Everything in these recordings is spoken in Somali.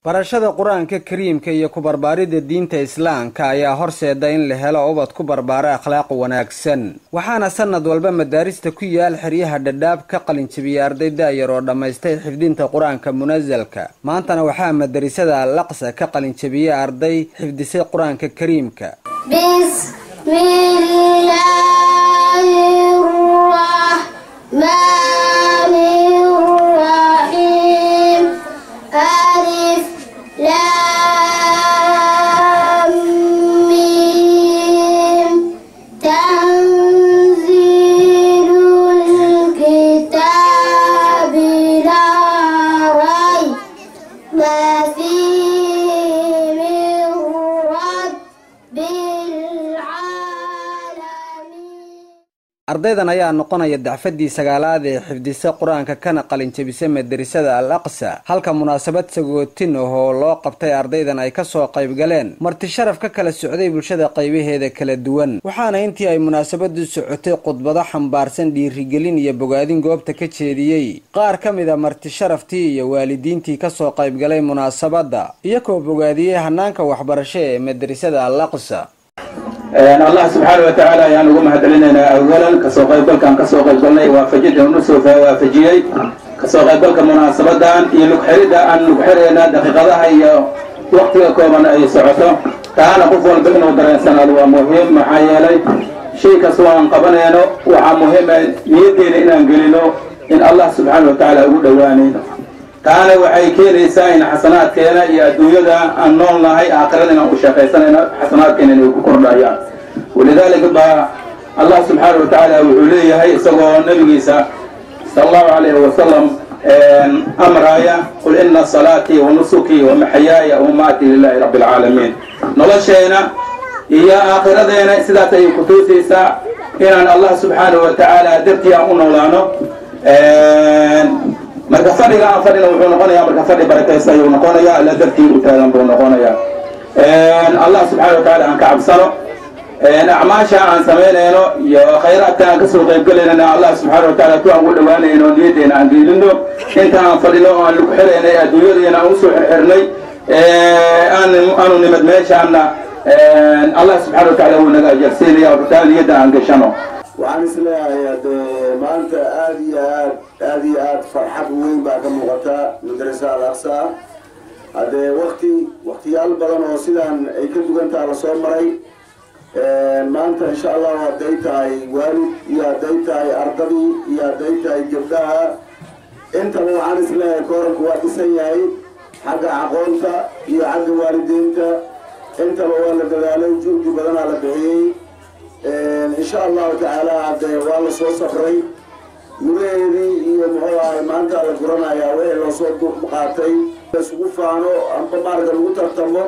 barashada qur-aanka kariimka iyo ku barbaaridda diinta islaamka ayaa horseeda in la helo ubad ku barbaara akhlaaq wanaagsan waxaana sanad walba madaarista ku yaal xeryaha dhadhaab ka qalinjabiyay arday da-yar oo dhammaystay xifdinta qur-aanka munasalka maantana waxaa madarisada alaqsa ka qalinjabiyey arday xifdisay qur-aanka kariimka ardaydan ayaa noqonaya dacfadii sagaalaad ee xifdisa qur-aanka kana qalinjabisa madarisada al aqsa halka munaasabad sagootin ah oo loo qabtay ardaydan ay kasoo qaybgaleen marti sharaf ka kala socday bulshada qaybaheeda kala duwan waxaana intii ay munaasabadu socotay khudbado xambaarsan dhiirigelin iyo bogaadin goobta ka jeediyey qaar ka mid a marti sharaftii iyo waalidiintii kasoo qaybgalay munaasabadda iyagoo bogaadiyey hanaanka waxbarasho ee madarisada al aqsa allah subxaana wa tacaala ayaan ugu mahadcelinaynaa awalan kasoo qaybgalkan kasoo qaybgalnay waafajida nusoo waafajiyey kasoo qaybgalka munaasabadan iyo lugxeridda aan lugxirayna daqiiqadaha iyo waktiga kooban ay socoto taana qof walba inuu dareensanaado waa muhiim maxaa yeelay shay kastoo aan qabanayno waxaa muhiima niyaddeena inaan gelino in allah subxaana wa tacaala ugu dhowaanayno taana waxay keenaysaa in xasanaadkeena iyo adduunyada aan nool nahay aakhirada inaan u shaqaysanayno xasanaadkeena inay ku kordhayaan walidaalika baa allah subxaana wa tacaala wuxuu leeyahay isagoo nabigiisa sala allahu calayhi wasalam amraaya qul ina salaatii wa nusukii wa maxyaaya wa mamaatii lilahi rabbi alcaalamiin nolosheena iyo aakhiradeena sidaas ayay ku tuusaysaa inaan allah subxaana wa tacaala dartii aan u noolaano marka fadhiga aan fadhina wuxuu noqonayaa marka fadhi barakaysa ayuu noqonayaa alla dartii u taagan buu noqonayaa allah subxaana wa tacaala aan ka cabsano acmaasha aan samaynayno iyo khayraadka aan kasoo qaybgalaynana allah subxaana wa taala ku aan ugu dhawaanayno niyaddeena aan geelino inta aan fadhino oo aan lagu xiraynay adduunyadeena aan usoo xirxirnay aanu nimad meeshaana allah subxana wa taala wuu naga ajarsiinaya rutaa niyadda aan gashano waxaan isleeyahay hadee maanta aada iyo aad aada iyo aada farxad weyn baa ka muuqata madrasa al aqsa haddee wakti waktiyaal badan oo sidaan ay ka dugantaha lasoo maray maanta insha allahu hadday tahay waalid iyo hadday tahay ardadii iyo hadday tahay gabdhaha intaba waxaan isleeyahay kooranku waa dhisan yahay xagga aqoonta iyo xagga waalidiinta intaba waa la dadaalay juhdi badanaa la bixiyey insha allahu tacaala haddee waa la soo safray muraheedii iyo muxuu ahay maanta la guranayaa wixii loosoo duqaatay isugu faano amba maarka lagu tartamo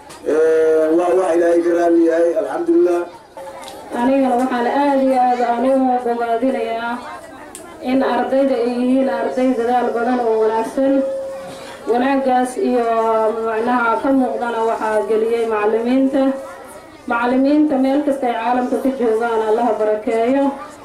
waa wax ilaahay ka raali yahay alxamdulilah anigana waxaan aada iyo aada anigu bogaadinayaa in ardayda ay yihiin arday dadaal badan oo wanaagsan wanaagaas iyo macnaha ka muuqdana waxaa geliyey macalimiinta macalimiinta meel kasta ay caalamka ka joogaan allaha barakeeyo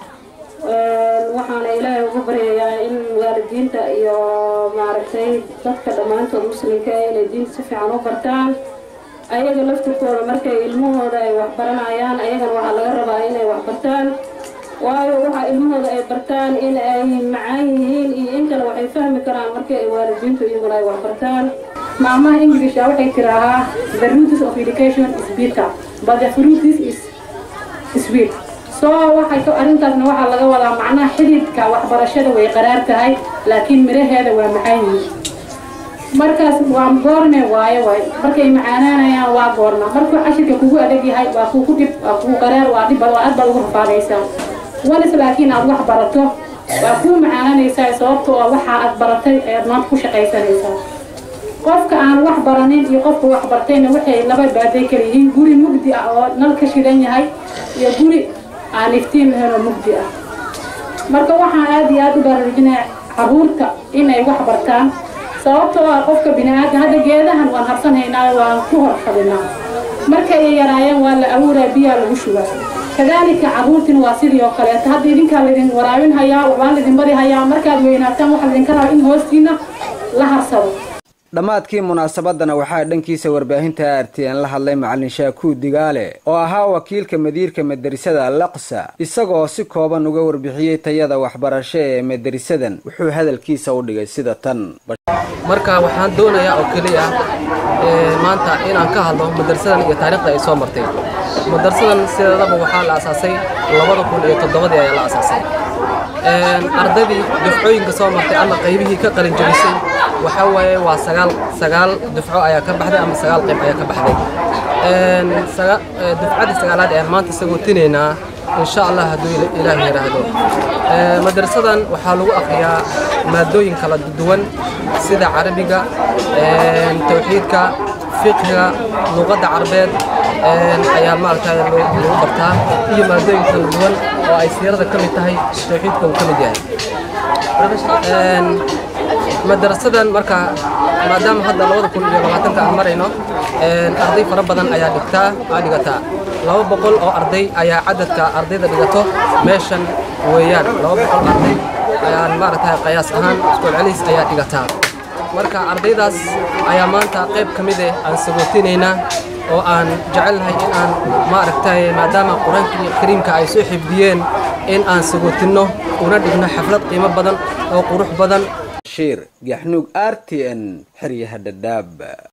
waxaana ilaahay ugu baryayaa in waalidiinta iyo maaragtay dadka dhammaantood muslimka inay diinta si fiican u bartaan ayaga laftirkooda markay ilmahooda ay waxbaranayaan ayagana waxaa laga rabaa inay waxbartaan waayo waxaa ilmahooda ay bartaan in ay macaan yihiin iyo in kale waxay fahmi karaan markii ay waalidiintu iyaguna ay waxbartaan maamaha english waxay tiraahaa the roots of education is bitter but the fruit is sweet so waxay arrintaasna waxaa laga wadaa macnaha xididka waxbarashada way qaraar tahay laakiin miraheeda waa macaan yihiin markaas waa goorme waayo waay markay macaanaanayaan waa goorma markuu cashirka kugu adag yahay waa kugu dhib waa kugu qaraar waa dhib waa aad baad ugu rafaadaysaa walis laakiin aad wax barato waa kuu macaananaysaa sababtoo ah waxa aad baratay ayaad maanta ku shaqaysanaysaa qofka aan wax baranin iyo qofka wax bartayna waxay laba baaday kala yihiin guri mugdi ah oo nal ka shidan yahay iyo guri aan iftiin lahayn oo mugdi ah marka waxaan aada iyo aada u baraarujinaya caruurta inay wax bartaan sababtoo ah qofka bini-aadam hadda geedahan waan habsanhaynaa waan ku horfadinaa markay yaraayeen waa la abuuraa biyaa lagu shubaa kadaalika caruurtina waa sidii oo kaleeto hadda idinkaa laydin waraabin hayaa waxbaan laydin bari hayaa markaad weynaataan waxaa laydinka rabaa in hoostiina la harsado dhammaadkii munaasabadana waxaa dhankiisa warbaahinta r t n la hadlay macalin shaakuud digaale oo ahaa wakiilka madiirka maderisada alaqsa isagoo si kooban uga warbixiyey tayada waxbarasho ee maderisadan wuxuu hadalkiisa u dhigay sida tan marka waxaan doonayaa oo keliya maanta inaan ka hadlo madarsadan iyo taariikhda ay soo martay madarsadan sideedaba waxaa la asaasay labada kun iyo toddobadii ayaa la asaasay ardaydii dufcooyinka soo martay ama qaybihii ka qalin jabisay waxaa waaye waa sagaal sagaal dufco ayaa ka baxday ama sagaal qayb ayaa ka baxday dufcaddii sagaalaad ayaan maanta isagoo tinaynaa insha allah hadduu ilaah yidhaahdo madrasadan waxaa lagu akhriyaa maadooyin kala duwan sida carabiga tawxiidka fiqhiga luqadda carbeed ayaa maaragtay lagu bartaa iyo maadooyin kala duwan oo ay siirada ka mid tahay tawxiidka uu ka mid yahay madarasadan marka maadaama hadda labada kun iyo labaatanka aan marayno arday fara badan ayaa dhigtaa aa dhigataa laba boqol oo arday ayaa cadadka ardayda dhigato meeshan weeyaan laba boqol arday ayaan maaragtay qayaas ahaan iskuol celis ayaa dhigataa marka ardaydaas ayaa maanta qayb ka mid eh aan sagootinaynaa oo aan jecelnahay in aan maaragtay maadaama qur-aankii kariimka ay soo xifdiyeen in aan sagootinno una dhigno xaflad qiimo badan oo qurux badan shiir gaxnuug r t n xeryaha dhadhaab